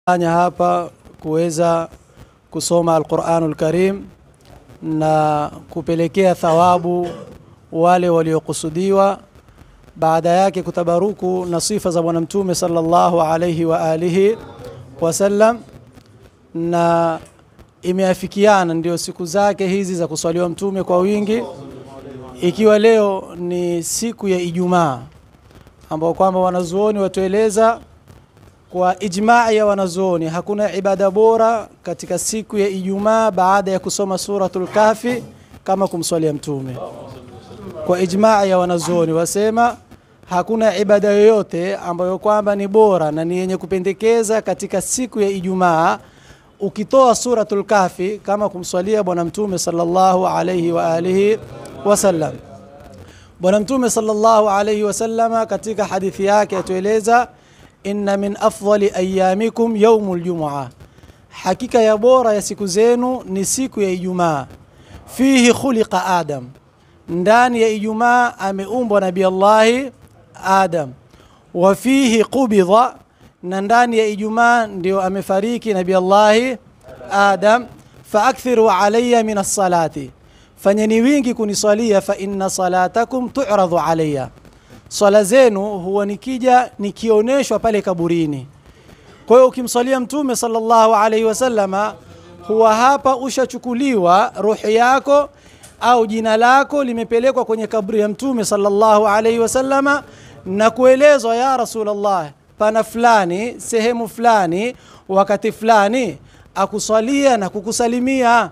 anya hapa kuweza kusoma Alquranul Karim na kupelekea thawabu wale waliokusudiwa, baada yake kutabaruku na sifa za Bwana Mtume sallallahu alayhi wa alihi wasallam, na imeafikiana ndio siku zake hizi za kuswaliwa Mtume kwa wingi, ikiwa leo ni siku ya Ijumaa ambao kwamba wanazuoni watueleza kwa ijmaa ya wanazuoni hakuna ibada bora katika siku ya Ijumaa baada ya kusoma suratul Kahfi kama kumswalia Mtume. Kwa ijmaa ya wanazuoni wasema hakuna ibada yoyote ambayo kwamba ni bora na ni yenye kupendekeza katika siku ya Ijumaa ukitoa suratul Kahfi kama kumswalia Bwana Mtume sallallahu alayhi wa alihi wasallam. Bwana Mtume sallallahu alayhi wasallama katika hadithi yake atueleza inna min afdali ayamikum yaumul jumua, hakika ya bora ya siku zenu ni siku ya Ijumaa. Fihi khuliqa Adam, ndani ya Ijumaa ameumbwa Nabii Allahi Adam. Wa fihi qubidha, na ndani ya Ijumaa ndio amefariki Nabii Allahi Adam. Faakthiru alayya min as-salati, fanyeni wingi kuniswalia, fa inna salatakum tu'radu alayya swala zenu huwa nikija nikioneshwa pale kaburini. Kwa hiyo ukimswalia Mtume sallallahu alaihi wasallama, huwa hapa ushachukuliwa ruhi yako au jina lako limepelekwa kwenye kaburi ya Mtume sallallahu alaihi wasallama na kuelezwa, ya Rasulullah, pana fulani sehemu fulani wakati fulani akuswalia na kukusalimia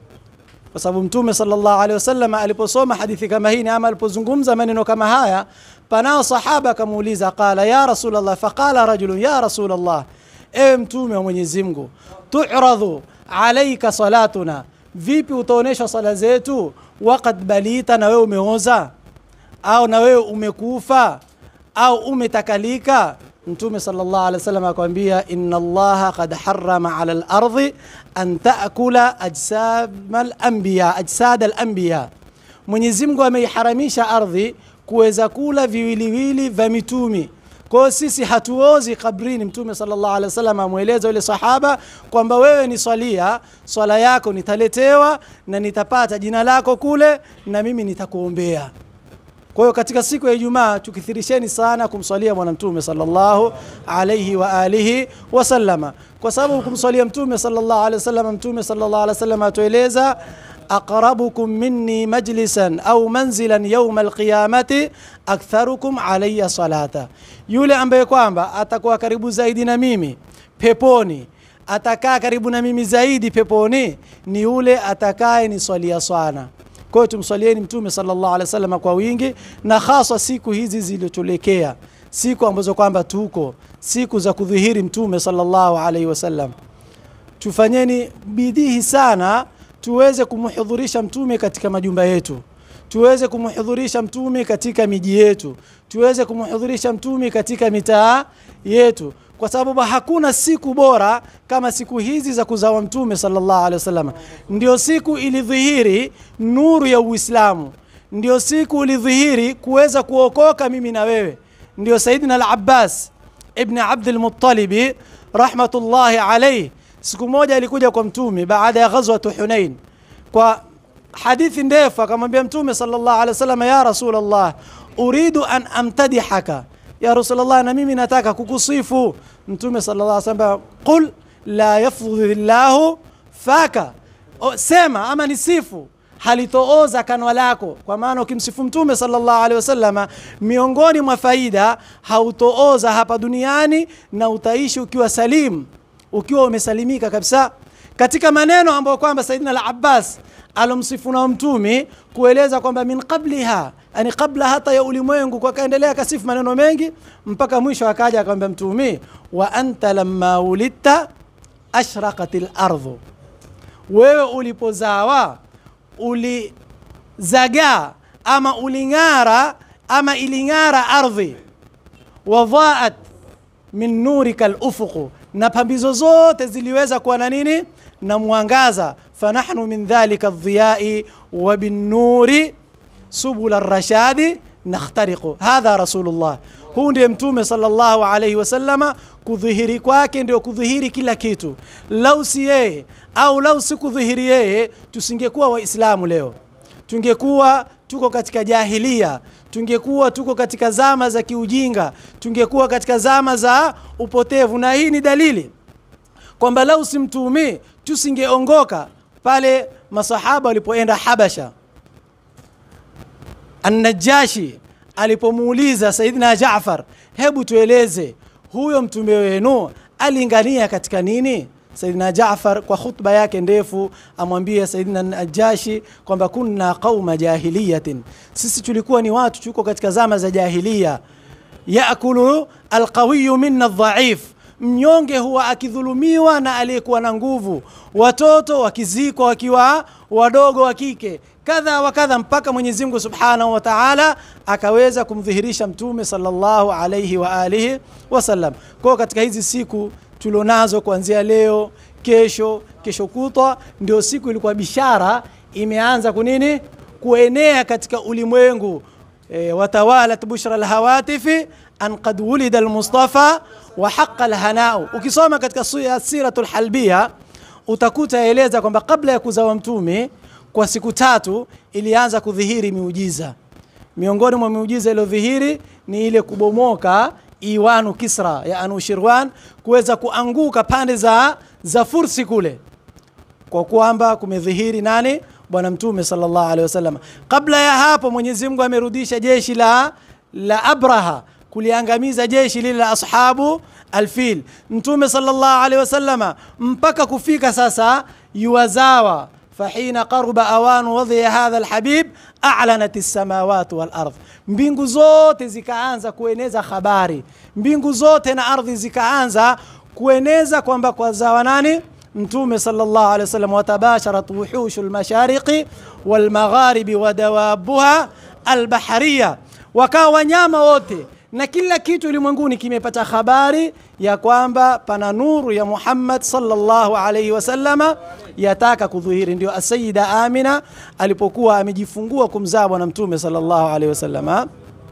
kwa sababu Mtume sallallahu alaihi wasallam aliposoma hadithi kama hii ama alipozungumza maneno kama haya, panao sahaba akamuuliza, qala ya Rasulullah, faqala rajulun ya Rasulullah, ewe Mtume wa Mwenyezi Mungu, tu'radhu alaika salatuna, vipi utaonyeshwa sala zetu, waqad balita, na wewe umeoza au na wewe umekufa au umetakalika Mtume sallallahu alaihi wasallam akwambia, inna Allaha qad harrama ala al-ardhi an taakula ajsam al-anbiya ajsad al-anbiya, Mwenyezi Mungu ameiharamisha ardhi kuweza kula viwiliwili vya mitumi. Kwa hiyo sisi hatuozi kabrini. Mtume sallallahu alaihi wasallam amweleza yule sahaba kwamba wewe ni swalia, swala yako nitaletewa na nitapata jina lako kule na mimi nitakuombea. Kwa hiyo katika siku ya Ijumaa tukithirisheni sana kumswalia Bwana Mtume sallallahu alayhi wa alihi wasallama, kwa sababu kumswalia Mtume sallallahu alayhi wasallam, Mtume sallallahu alayhi wasallam atueleza aqrabukum minni majlisan au manzilan yawma alqiyamati aktharukum alayya salata, yule ambaye kwamba atakuwa karibu zaidi na mimi peponi atakaa karibu na mimi zaidi peponi ni yule atakaye niswalia sana. Kwa hiyo tumswalieni Mtume sallallahu alaihi wasallam kwa wingi, na hasa siku hizi zilitulekea, siku ambazo kwamba tuko siku za kudhihiri Mtume sallallahu alaihi wasallam. Tufanyeni bidii sana tuweze kumhudhurisha Mtume katika majumba yetu, tuweze kumhudhurisha Mtume katika miji yetu, tuweze kumhudhurisha Mtume katika mitaa yetu kwa sababu hakuna siku bora kama siku hizi za kuzawa Mtume sallallahu alaihi wasallam. Ndio siku ilidhihiri nuru ya Uislamu, ndio siku ilidhihiri kuweza kuokoka mimi na wewe. Ndio Saidina al-Abbas ibn Abdul Muttalib rahmatullahi alayhi, siku moja alikuja kwa Mtume baada ya ghazwat Hunain, kwa hadithi ndefu akamwambia Mtume sallallahu alaihi wasallam, ya Rasulullah, uridu an amtadihaka ya Rasulullah, na mimi nataka kukusifu. Mtume sallallahu alaihi wasallam, qul la yafdhillahu faka, o, sema ama nisifu halitooza kanwa lako. Kwa maana ukimsifu Mtume sallallahu alaihi wasallam, miongoni mwa faida hautooza hapa duniani na utaishi ukiwa salim, ukiwa umesalimika kabisa. Katika maneno ambayo kwamba Saidina al-Abbas alomsifu na Mtume kueleza kwamba min qabliha yani kabla hata ya ulimwengu, kwa kaendelea akasifu maneno mengi mpaka mwisho akaja akamwambia Mtume, wa anta lamma ulidta ashraqat lardhu, wewe ulipozawa ulizagaa ama uling'ara ama iling'ara ardhi, wadhaat min nurika lufuqu, na pambizo zote ziliweza kuwa na nini na mwangaza. fanahnu min dhalika aldhiyai wa binnuri subula rashadi nakhtariqu hadha rasulullah. huu ndiye mtume sallallahu alaihi wasallama kudhihiri kwake ndio kudhihiri kila kitu lau si yeye au lau si kudhihiri yeye tusingekuwa waislamu leo tungekuwa tuko katika jahilia tungekuwa tuko katika zama za kiujinga tungekuwa katika zama za upotevu na hii ni dalili kwamba lau si mtume tusingeongoka pale masahaba walipoenda habasha An-Najashi alipomuuliza Saidina Jaafar, hebu tueleze huyo mtume wenu alingania katika nini? Saidina Jaafar kwa khutba yake ndefu amwambia Saidina Najashi kwamba kunna qauma jahiliyatin, sisi tulikuwa ni watu tuko katika zama za jahiliya. Yakulu alqawiyu minna dhaif, mnyonge huwa akidhulumiwa na aliyekuwa na nguvu, watoto wakizikwa wakiwa wadogo wa kike kadha wa kadha mpaka Mwenyezi Mungu Subhanahu wa Ta'ala akaweza kumdhihirisha mtume sallallahu alayhi wa alihi wasallam. Kwa katika hizi siku tulionazo kuanzia leo, kesho, kesho kutwa ndio siku ilikuwa bishara imeanza kunini kuenea katika ulimwengu e, watawalat bushra alhawatifi an qad wulida almustafa wa haqa alhanau. Ukisoma katika siratul halbia utakuta eleza kwamba kabla ya kuzawa mtume kwa siku tatu ilianza kudhihiri miujiza. Miongoni mwa miujiza iliyodhihiri ni ile kubomoka Iwanu Kisra ya Anushirwan kuweza kuanguka pande za, za Fursi kule, kwa kwamba kumedhihiri nani? Bwana Mtume sallallahu alaihi wasallam. Kabla ya hapo Mwenyezi Mungu amerudisha jeshi la, la Abraha kuliangamiza jeshi lile la ashabu alfil. Mtume sallallahu alaihi wasallama mpaka kufika sasa yuwazawa فحين قرب أوان وضع هذا الحبيب أعلنت السماوات والأرض mbingu zote zikaanza kueneza habari mbingu zote na ardhi zikaanza kueneza kwamba kwa zawa nani mtume sallallahu alaihi wasallam watabasharat wuhushu lmashariqi walmagharibi wadawabuha albahariya wakawa wanyama wote na kila kitu ulimwenguni kimepata habari ya kwamba pana nuru ya Muhammad sallallahu alaihi wasallama yataka kudhihiri. Ndio Asayida Amina alipokuwa amejifungua kumzaa bwana mtume sallallahu alaihi wasallama,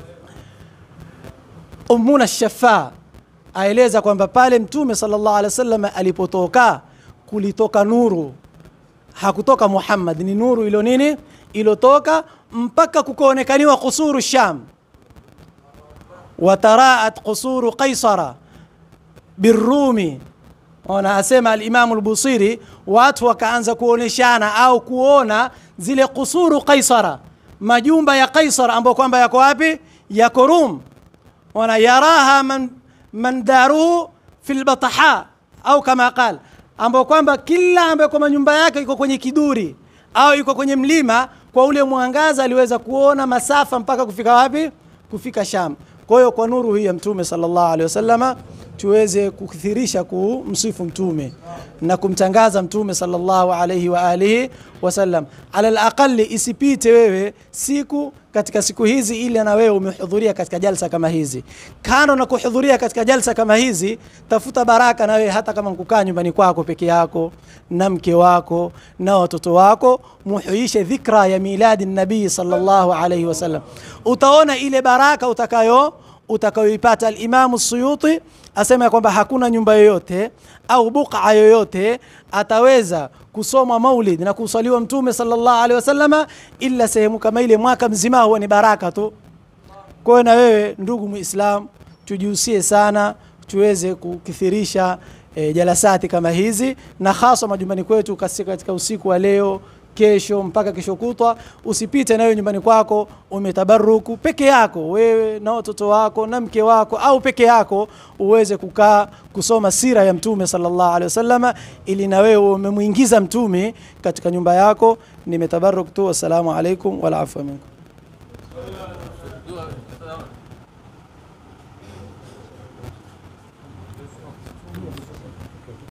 Ummuna Shafa aeleza kwamba pale mtume sallallahu alaihi wasallama alipotoka kulitoka nuru, hakutoka Muhammad, ni nuru ilo nini ilotoka mpaka kukaonekaniwa kusuru Sham wataraat qusuru qaisara birumi ona asema alimamu lbusiri watu wakaanza kuoneshana au kuona zile kusuru qaisara majumba ya qaisar ambayo kwamba yako wapi yako rum ona yaraha man, man daruhu fi lbataha au kama qal ambayo kwamba kila ambayo kwamba nyumba yake iko kwenye kiduri au iko kwenye mlima kwa ule mwangaza aliweza kuona masafa mpaka kufika wapi kufika sham kwa hiyo kwa nuru hii ya mtume sallallahu alaihi wasallama tuweze kukithirisha kumsifu mtume na kumtangaza mtume sallallahu alaihi wa alihi wasallam. Ala alaqali isipite wewe siku katika siku hizi ili na wewe umehudhuria katika jalsa kama hizi. Kando na kuhudhuria katika jalsa kama hizi, tafuta baraka na wewe, hata kama mkukaa nyumbani kwako peke yako na mke wako na watoto wako, muhuishe dhikra ya miladi nabii sallallahu alaihi wasallam. Utaona ile baraka utakayo utakayoipata. Alimamu Suyuti asema kwamba hakuna nyumba yoyote au buqa yoyote ataweza kusoma maulid na kusaliwa mtume sallallahu alaihi wasallama illa sehemu kama ile mwaka mzima huwa ni baraka tu. Kwa hiyo na wewe ndugu Muislam, tujihusie sana tuweze kukithirisha e, jalasati kama hizi na hasa majumbani kwetu katika usiku wa leo kesho mpaka kesho kutwa, usipite nayo nyumbani kwako umetabaruku peke yako, wewe na watoto wako na mke wako, au peke yako uweze kukaa kusoma sira ya Mtume sallallahu alaihi wasallama, ili na wewe umemwingiza Mtume katika nyumba yako. Nimetabaruk tu. Wassalamu alaikum wal afwa minkum.